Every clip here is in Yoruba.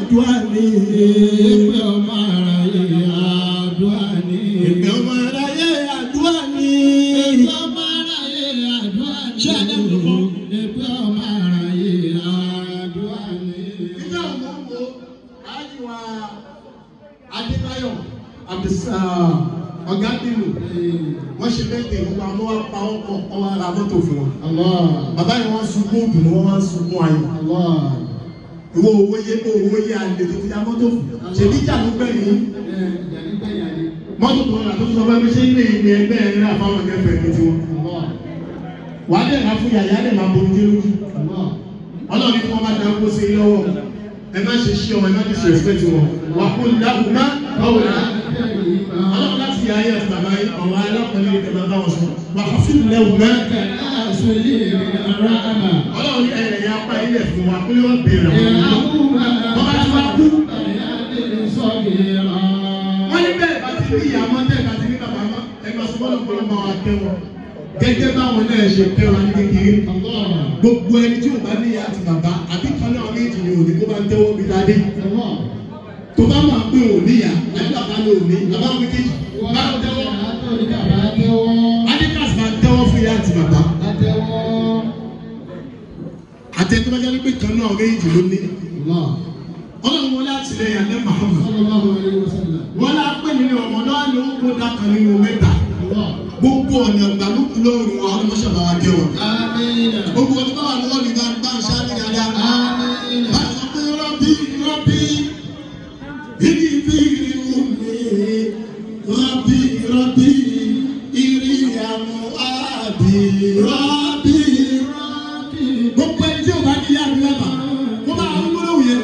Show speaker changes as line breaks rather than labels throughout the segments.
àdúrà ni.
Ìpè ọmọ aráyé àdúrà ni.
Ìpè ọmọ aráyé àdúrà ni.
Ìpè ọmọ aráyé àdúrà ni.
Ṣé Ádámù ló kọ́?
Ìpè ọmọ aráyé àdúrà ni.
Nígbà wo wo àyíwá Adébáyọ̀ Abdulsa ọ̀gá bínú wọ́n ṣe bẹ́ẹ̀ gbogbo àwọn wa pa ọkọ̀ ọwọ́ ara mọ́tò fún wọn.
Allah.
Bàbá yìí wọ́n sunkún òdùnnú wọ́n wá sunkún ayọ̀.
Allah.
Ìwọ owó yé owó yé àlè tó ti ya mọ́tò fún. Ṣèbí ìjà ló gbẹ̀yìn.
Ẹ jàdí gbẹ̀yà ni.
Mọ́tò tó rà tó sọ fún mi ṣé ilé ìní ẹgbẹ́ ẹ̀ rà fáwọn ẹgbẹ́ ní tiwọn.
Allah.
Wàá dẹ̀ ká fún yàyà dẹ̀ máa bojú lójú.
Allah.
Ọlọ́run ní kí wọ́n bá dá kó sí lọ́wọ́. Ẹ má ṣe ṣí ọmọ ẹ má ṣe ṣe respect wọn. Wà á kó láhùn má báwo la. Ọlọ́run láti yà ayé àti bàbá yìí ọ̀rọ̀ alákọ̀ọ́lẹ̀ ní kẹ̀mẹ́ báwọn sọ. Wà á fi lẹ́wù mẹ́. Ọlọ́run ní ẹ̀yẹ̀ ya apá ilẹ̀ fún wa kó yóò béèrè wọn. Bọ́lá ti wá kú. Wọ́n ní bẹ́ẹ̀ bá ti ní ìyá mọ́ tẹ́ bá ti ní bàbá mọ́. Ẹ máa sọ bọ́lá kó ló máa wá kẹ́ wọn. Gẹ́gẹ́ báwọn náà ṣe kẹ́ wọn ní kékeré. Gbogbo ẹni tí ò bá ní ìyá àti bàbá àbí kan náà méjì ni òní kó bá ń tẹ́wọ́ bí dáadé. Tó bá máa pé òní ìyá àbí bàbá ní òní, bàbá wọn méjèèjì. Bá ń tẹ́wọ́. Adékàsí máa ń tẹ́wọ́ fún ìyá àti bàbá. Àtẹ̀tọ́ bá jẹ́ pé kan náà méjì ló ní. Ọlọ́run wọlé àtìlẹyìn àlẹ́ Muhammad. Wọ́n lá pè nínú ọmọdé wa ló ń kó dákan nínú mẹ́ta. Gbogbo ọ̀nà ìgbàlùkù lóòrùn wa ọlọ́mọ sábà wa jẹ́ wọn. Gbogbo ọdún bá wà lọ́wọ́ mi bá ń bá ń ṣáá ní dáadáa. Bá a sọ pé rọ́bì rọ́bì ìdí bí irú mi. Rọ́bì rọ́bì ìrì àmú àbí rọ́bì rọ́bì. Gbogbo ẹni tí o bá ní yá mi lábàá, mo máa ń wúlò yẹn.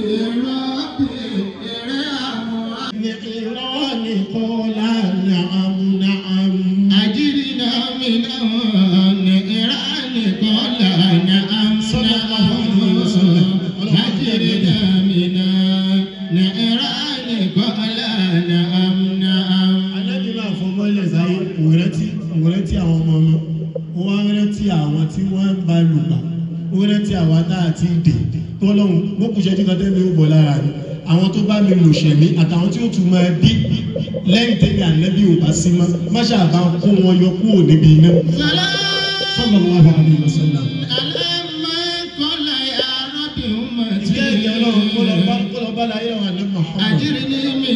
نعران قال نعم نعم
أجرنا من النيران قال نعم
صلى الله عليه وسلم.
أجرنا من النيران قال نعم نعم
Ànábì máa fọmọ ilẹ̀ sáyé òun rántí òun rántí àwọn ọmọ ọmọ òun wá rántí àwọn tí wọ́n ń bá lùgbà òun rántí àwọn tá a ti dè tọ́lọ́hún mọ́kùnṣẹ́ tí kọ́tẹ́ mi ò bọ̀ lára ni àwọn tó bá mi lò ṣẹ̀mí àtàwọn tí ó tún máa bí lẹ́yìn tẹ́lẹ̀ ànábì ò bá sí mọ́ máṣá àbá kó wọn yọ kúrò níbi iná.
سلام
sallallahu alaihi wasallam.
ألما قال يا رب
ìjẹ́ ìyá ọlọ́run kó lọ bá
أمتي
kó lọ bá láyé àwọn àná Muhammad.
أجرني من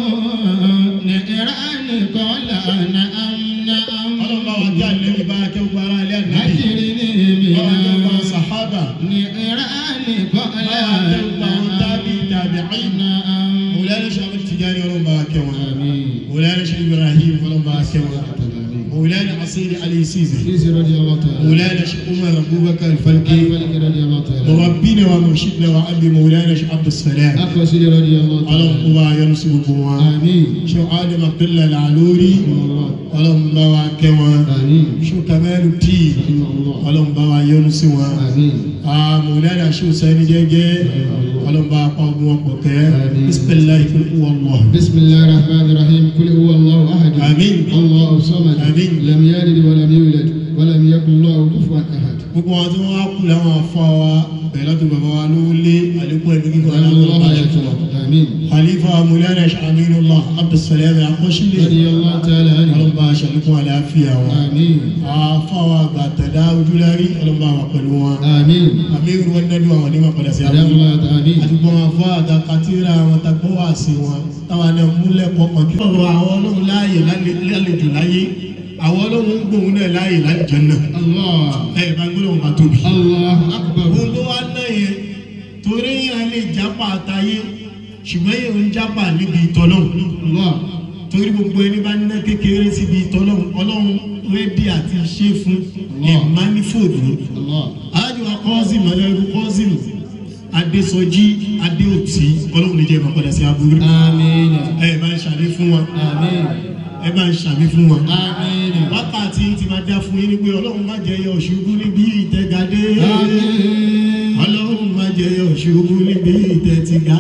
النيران قال نعم نعم
ọlọ́run bá wà kí ànábì bá kẹ́ gbogbo ara ilé ànábì.
أجرني
ọlọ́run bá wà
من
sàhábà.
النيران قال
bá wà kẹ́ gbogbo àwọn tábì tàbíìn.
نعم
مولانا شيخ أحمد التجاني ọlọ́run bá kẹ́ wọn.
آمين
مولانا شيخ إبراهيم ọlọ́run bá kẹ́ wọn. مولانا عصير علي سيزي.
سيدي رضي الله تعالى
مولانا شيخ عمر أبو بكر الفلكي.
الملك رضي الله تعالى
مربينا ومرشدنا وأبي مولانا شيخ عبد السلام.
أخو سيدي رضي الله
ọlọ́run kó
تعالى
bá yọ́nú sí gbogbo wọn.
آمين
شيخ آدم عبد الله العلوري.
الله
ọlọ́run bá wa kẹ́ wọn.
آمين
شيخ كمال الدين.
الله
ọlọ́run bá wa yọ́nú sí wọn.
آمين
Ah, مولانا شيخ سيدي جيجي. ọlọ́run bá pa ọgbọ́n wọn pọ̀ kẹ́.
آمين.
بسم الله كل هو الله.
بسم الله الرحمن الرحيم قل هو الله أحد
آمين.
الله الصمد
آمين.
لم يلد ولم يولد ولم يكن له كفوا أحد
gbogbo àwọn tí wọn wá kú làwọn afọ wa bẹ́ẹ̀ látọ̀ bàbá wa ló lé àlékún ẹbí kíkọ
وأن
aláwọ
الله
bá ṣe
يكفر
fún wa.
آمين
khalifa mulana shaminullah abdulsalam akọsílẹ
رضي الله تعالى عنه
ọlọmọba aṣàlékún àlàáfíà wa.
آمين
afọ wa gbàtàdá ojúlárí ọlọmọba wa pẹ̀lú wa.
آمين
amiru wọn nadu àwọn onímọ̀ padà sí
سلام
abúlé.
الله آمين
àdúgbò wọn fọ àtàkàtìrà àwọn tagbọ́ wà sí wọn táwọn náà múlẹ̀ kọ̀ọ̀kan kí. ọ̀rọ̀ àwọn ọlọ́run láàyè lálejò láyé àwọn ọlọ́run ń gbóhùn náà láàyè lálejò náà.
الله
ẹ bá gbọ́dọ̀ wọn tóbi.
الله أكبر
òun ló wá ná yẹn torí yẹn lè jápa àtayé ṣùgbọ́n yẹn ń jápa níbi ìtọ́lọ́hún
الله
torí gbogbo ẹni bá ná kékeré síbi ìtọ́lọ́hún ọlọ́run rédí àti ṣe fún ìmánífòdù
الله
alájọ wa kọ́sìmù ọlọ́run kọ́sìmù adésọjí adéòtí ọlọ́run níjẹ́ ìmọ̀ padà sí aburú
آمين
ẹ bá ń ṣàmì fún wa
آمين
ẹ bá ń ṣàmì fún wa
آمين
wákàtí ti máa dá fún yín ní pé ọlọ́run má jẹ́ yọ ṣubú níbi ìtẹ́gadé
آمين
ọlọ́run má jẹ́ yọ ṣubú níbi ìtẹ́tìgá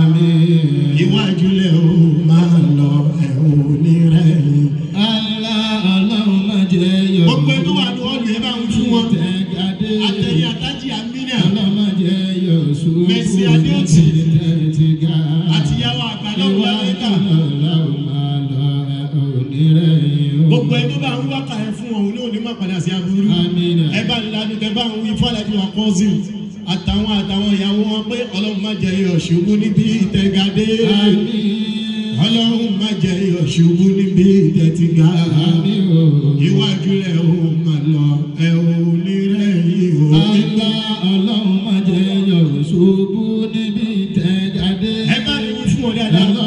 آمين
iwájú lẹ o máa lọ ẹ ò ní rẹ̀yìn.
Allah Allahumma jẹ́ yọ̀.
gbogbo ẹni tó wà ní ọ̀lù ẹ bá ń fún wọn.
Tẹ̀gàdé.
àtẹ̀yìn àtàjì àmínà
Allahumma jẹ́ yọ̀ sùúrù.
Mercy Adéòtí.
Tẹ̀tì
ọlọ́run lámẹ́ríkà gbogbo ẹni tó bá ń wákà ẹ fún ọ̀hún ní òní má padà sí aburú ẹ bá ń lanu tẹ bá ń wí fọlájú wa kọ́sìn àtàwọn àtàwọn ìyàwó wọn pé ọlọ́run má jẹ iyọ̀ ṣubú níbi ìtẹ̀gàdé ọlọ́run má jẹ iyọ̀ ṣubú níbi ìtẹ̀tìgà iwájú rẹ̀ ó mà lọ ẹ ò ní rẹ̀ yìí ó nígbà ẹ bá ní wí fún ọ dáadáa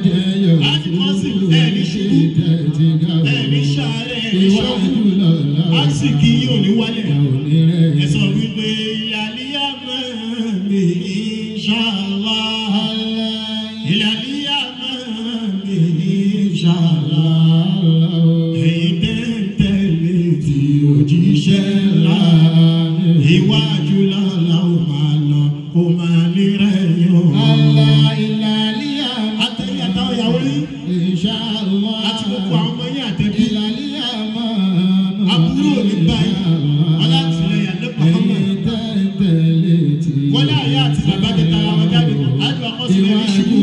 ẹ ní sàárẹ̀ ẹ ní sọ́kù á sì kí yóò ní wálẹ̀ ẹ sọ wípé ìyàlíyà máa mi ìṣàlá ìyàlíyà máa mi ìṣàlá ẹ̀yin tẹ́tẹ́lẹ̀ tí òjíṣẹ́ ńlá iwájú lọ́la ó máa lọ ó máa ní rẹ̀ yọ̀ àtẹ̀yìn àtàwọn ìyàwó yín àti gbogbo àwọn ọmọ yín àtẹ̀bí àbúrò ní báyìí ọlátìlẹyìn àdébà ọmọ wọlé àyà àti bàbá tẹta àwọn jáde àjọ àkọsílẹ̀ ní ṣubú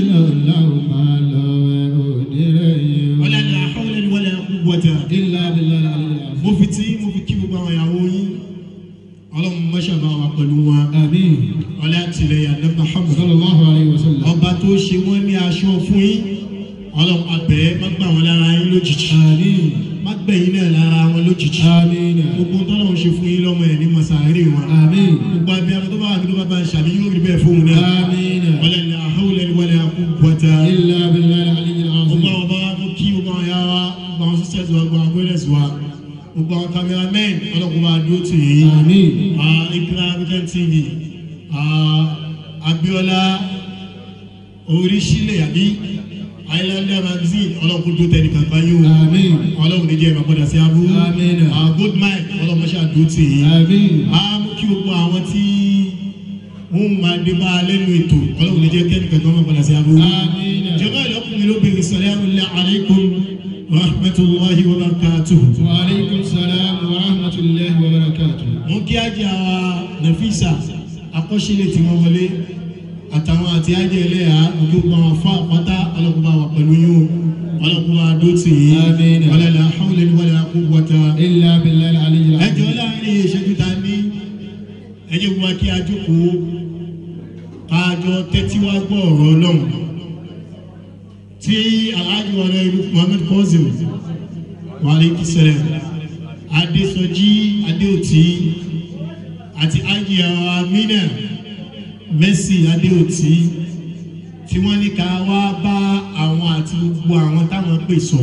wọlé àlẹ àhọwọlẹ ni wọlé ẹkú wọjà mo fi tí mo fi kí gbogbo àwọn ìyàwó yín ọlọ́run mọ́ṣábà wà pẹ̀lú wọn wọlé àtìlẹyìn àdébà ọmọ ọba tó ṣe wọ́n ní aṣọ fún yín ọlọ́run abẹ́ má gbà wọ́n lára yín lójijì má gbẹ̀yìn náà lára wọn lójijì gbogbo tọ́lọ́run ṣe fún yín lọ́mọ ẹ̀ ní masari wọn gbogbo abiyamọ tó bá wà nínú bàbá ṣàbí yóò rí bẹ́ẹ̀ fóun náà wọlé ní àhọ́wọlé ní wọlé àkú bọ́tà gbogbo àwọn bá mú kí gbogbo àwọn yàrá wa gbogbo àwọn sisters wa gbogbo àwọn brothers wa gbogbo àwọn cameramen ọlọ́kùnrin bá dúró tì yín ìpínlẹ̀ African TV ah, Abiola oríṣirílẹ̀ àbí Islander magazine ọlọ́kùnrin tó tẹ̀ nìkan kan yóò ọlọ́run ní jẹ́ ìmọ̀padà sí abú
Àmín.
good mind ọlọ́run ṣáà dúró tì yín a mú kí gbogbo àwọn tí wọ́n máa dé bá a lẹ́nu ètò ọlọ́run ní jẹ́ kẹ́ni kankan máa padà sí abú. jọba ìlọkùnrin lóbìnrin salamu alaykum wa rahmatulahi wa barakatuhu.
وعليكم السلام ورحمة الله وبركاته
mo kí ajé àwa Nafisa akọ́ṣílẹ̀ tí wọ́n wọlé àtàwọn àti ajé ẹlẹ́yà gbogbo àwọn afọ àpáta ọlọ́kùnrin wa pẹ̀lú yín o ọlọ́kùnrin wa dó tì yín
Àmín.
wala la hawla wala quwwata
إلا بالله العلي العظيم
ẹjọ́ láàrin ìṣẹ́jú ta ní ẹjẹ́ wa kí a jókòó káàjọ tẹ́tí wá gbọ́ ọ̀rọ̀ ọlọ́run tí aláàjì wa rẹ̀ Muhammed Kozim wàlẹ́kì sẹ̀rẹ̀ Adésọjí Adéòtí àti ájì àwọn Amina Mercy Adéòtí tí wọ́n ní ká wá bá àwọn àti gbogbo àwọn táwọn pè sọ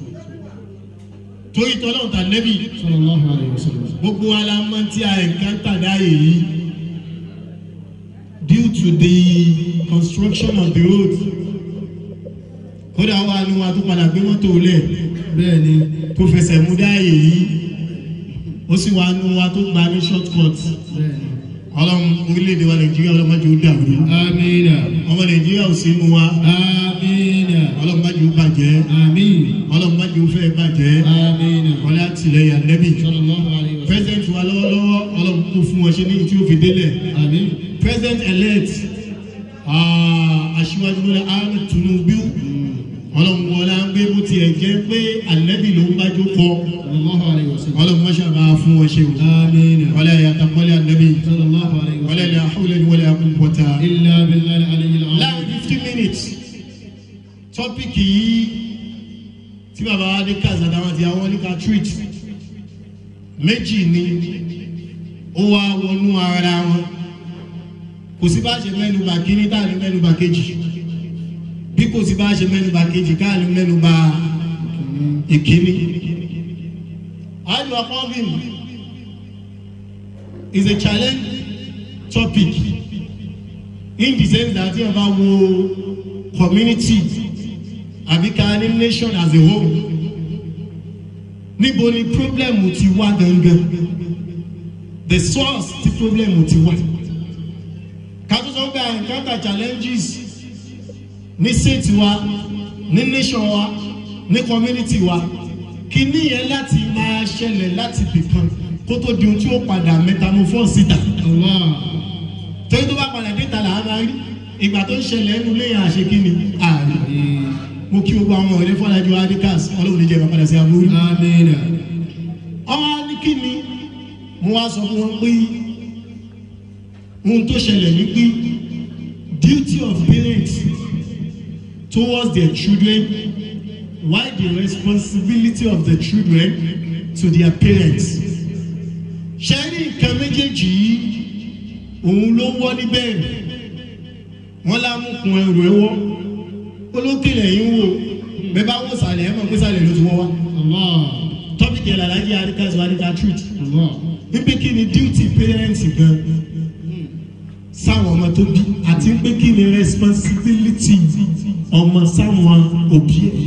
torí tọ́lọ́run tà nẹ́bì
صلى الله عليه وسلم
gbogbo alamọ tí a encounter dáyé yìí due to the construction of the road kódà wà ní wa tó padà gbé mọ́tò lẹ̀
بẹ́ẹ̀ni
tó fẹsẹ̀ mú dáyé yìí ó sì wà ní wa tó gba ní short cut
bẹ́ẹ̀ni
ọlọ́run orílẹ̀-èdè wa nàìjíríà ọlọ́mọdé ó dàrú
آمين
ọmọ nàìjíríà ò sínú wa
آمين
ọlọ́mọdé ó bàjẹ́
آمين
ọlọ́mọdé ó fẹ́ bàjẹ́
آمين
ọlá àtìlẹyìn ànẹ́bì
صلى الله عليه وسلم
president wa lọ́wọ́lọ́wọ́ ọlọ́run kò fún wọn ṣe ní tí ó fi délẹ̀
آمين
president elect ah, aṣíwájú bọ́lá ahmed tinubu ọlọ́run wọlá ń gbé bó tiẹ̀ jẹ́ pé ànẹ́bì ló ń bájú kọ
صلى الله عليه وسلم
ọlọ́run mọ́ṣá bá a fún wọn ṣe o
آمين
wọlé yàtọ̀ wọlé ànẹ́bì
صلى الله عليه
wọlé
وسلم
ní àhúlẹ̀ ní wọlé àkúnpọ̀tà
إلا بالله العلي العظيم
láàrin fifty minutes tọ́pìkì yìí tí bàbá wa ní kazada wọn ti àwọn oníka treat méjì ni ó wá wọnú ara wọn kò sí bá ṣe mẹ́nuba kíní tá à ní mẹ́nuba kejì bí kò sí bá ṣe mẹ́nuba kejì ká ní mẹ́nuba ìkíní. Ayọ̀ Akọ́bìn is a challenge topic in the sense that tí ẹ bá wo community àbí ká ní nation as a whole níbo ni problem ti wá gangan the source ti problem ti wá ká tó sọ pé I encounter challenges ní state wa ní nation wa ní community wa kíní yẹn láti máa ṣẹlẹ̀ láti bìkan kó tó di ohun tí ó padà metamorphose síta
الله
torí tó bá padà dé ta là á máa rí ìgbà tó ń ṣẹlẹ̀ ẹnu lẹ́yìn àṣekínni ààrẹ mo kí gbogbo àwọn ọ̀rẹ́ fọlájú adikas ọlọ́run ní jẹ́ ìbá padà sí abúrú.
Amina.
ọmọ ní kí ni mo wá sọ fún wọn pé ohun tó ṣẹlẹ̀ ní pé duty of parents towards their children while the responsibility of the children to their parents. ṣe rí nǹkan méjèèjì yìí òun ló wọ́ níbẹ̀rẹ̀ wọ́n lámùkún ẹrù ẹwọ́ olókèlè yìí ń wò bẹ́ẹ̀ bá wò sàlẹ̀ ẹ̀ mọ̀ pé sàlẹ̀ ló ti wọ́ wá
Allah.
tọ́pìkì ẹ̀ làlájì àríkàsí wa níta truth
Allah.
wípé kí ni duty parents gan sáwọn ọmọ tó bí àti wípé kí ni responsibility ọmọ sáwọn òbí ẹ̀